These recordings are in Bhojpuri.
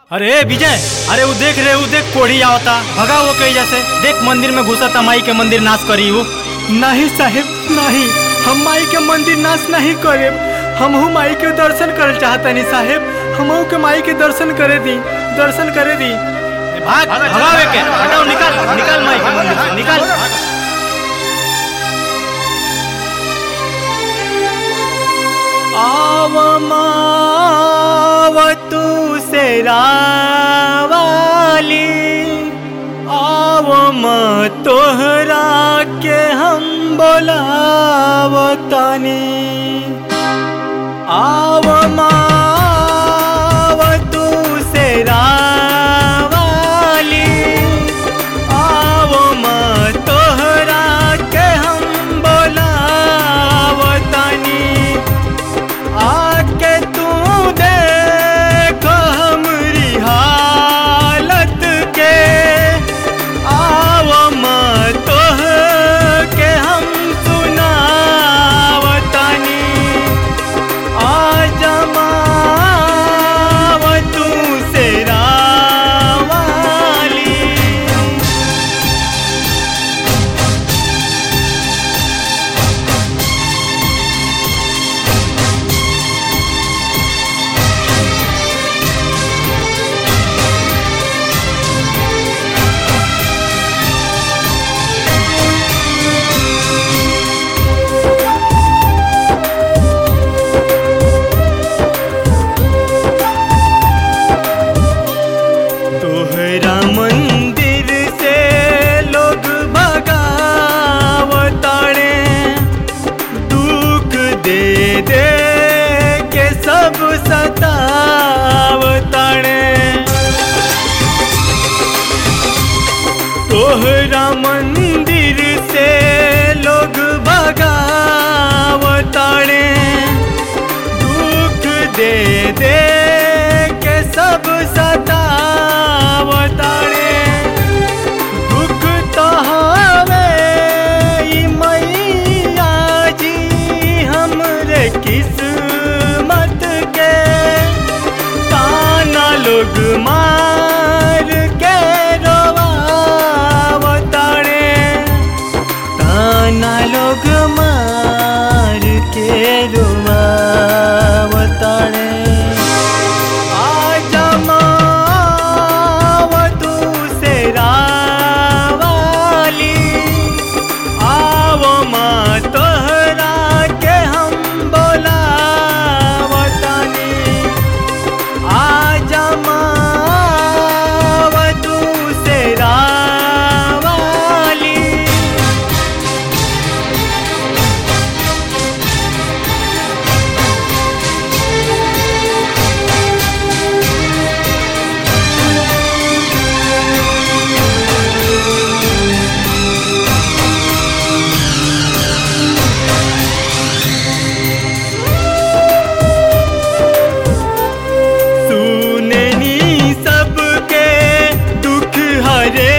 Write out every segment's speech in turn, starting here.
अरे विजय अरे वो देख रे वो देख कोढ़ी आवता भगा वो कही जैसे देख मंदिर में घुसा माई के मंदिर नाश करी वो नहीं साहेब नहीं हम माई के मंदिर नाश नहीं करे हमहू माई के दर्शन करे चाहतनी साहेब हमहू के माई के दर्शन करे दी दर्शन करे दी भाग भगावे के हटाओ निकाल निकाल माई के मंदिर से निकाल आव माव तू से रावाली आव माँ तोहरा के हम बोलावतानी आव माव तू से रावाली आव माँ तोहरा के हम बोलावतानी आके तू देख हमरी हालत के आव माँ तोह के हम सुनावतानी आज माव तू से रावाली तोहरा मंदिर से लोग भगावताड़े दुख दे दे के सब सतावताड़े तोहरा मंदिर से लोग भगावताड़े दुख दे दे के सब सतावताड़े दुख तो हवे ई मैया जी हमरे किस्मत के ताना लोग मार के रोवावताड़े ताना लोग मार के रोवावताड़े आज माव तू से रावाली आव माँ तोहरा के हम बोलावतानी आज माव तू से रावाली सुननी सबके दुख हरे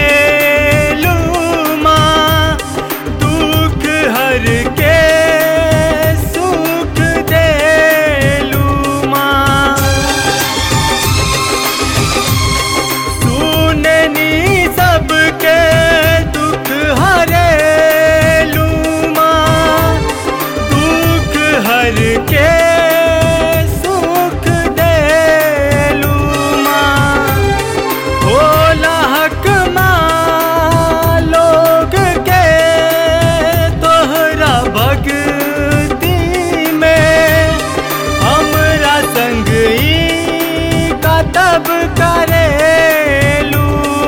माँ दुख हर के सुख दे माँ सुननी सबके दुख हरे माँ दुख हर के सुख दे माँ होला हक माँ लोग के तोहरा भक्ति में हमरा संग ई कतब करे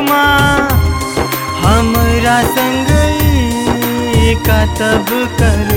माँ हमरा संग ई कतब करे